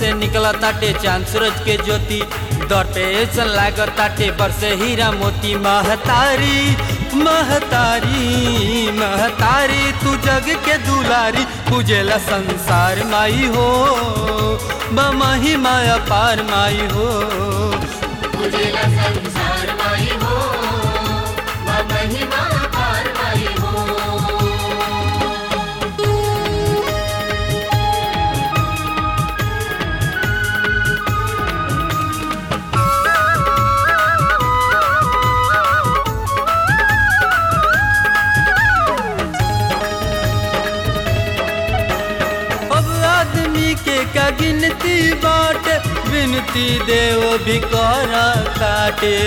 से निकला ताटे चांद सूरज के ज्योति दर पे ऐसन लागत ताटे बरसे हीरा मोती महतारी महतारी महतारी तू जग के दुलारी पूजेला संसार माई हो बमही माया पार माई हो पूजेला संसार माई हो वा महिमा पार माई हो अब आदमी के का गिनती बाट विनती देव भी कर काटे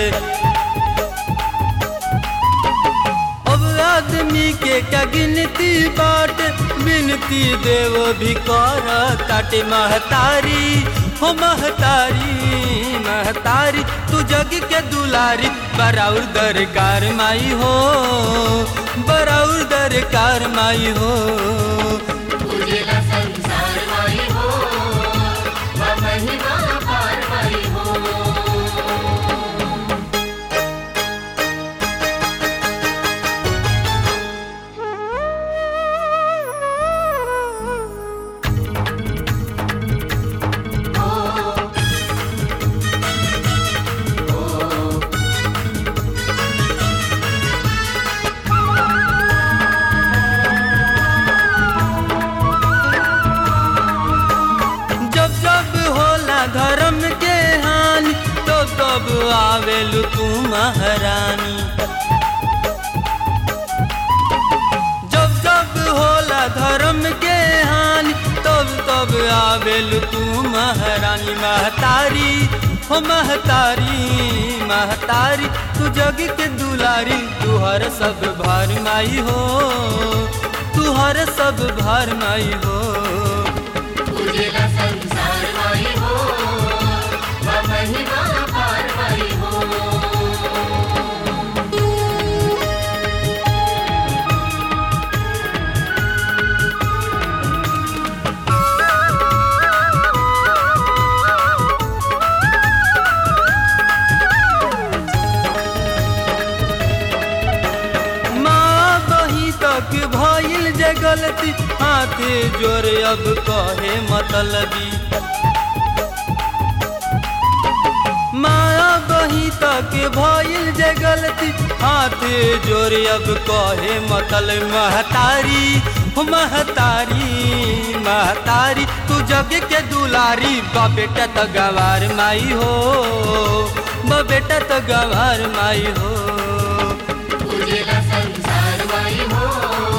अब आदमी के का गिनती बाट विनती देव भी कर काटे महतारी हो महतारी महतारी तू जग के दुलारी बराउर दरकार माई हो बराउर दरकार माई हो पूजेला संसार माई हो वा महिमा पार माई हो जब जब होला धर्म के हानि तब तब आवेलु तू महारानी जब जब होला धर्म के हानि तब तब आवेलु तू महारानी महतारी हो महतारी महतारी तू जग के दुलारी तू हर सब भार माई हो तू हर सब भार माई हो पूजेला संसार माई हो वा महिमा पार माई हो माँ बही तक भइल जे गलती हाथे जोरे अब कहे मतलबी माँ बही तक भइल जे गलती हाथे जोरे अब कहे मतलब महतारी हो महतारी महतारी तू जग के दुलारी बा बेटा तो गवार माई हो बा बेटा तो गवार माई हो पूजेला संसार माई हो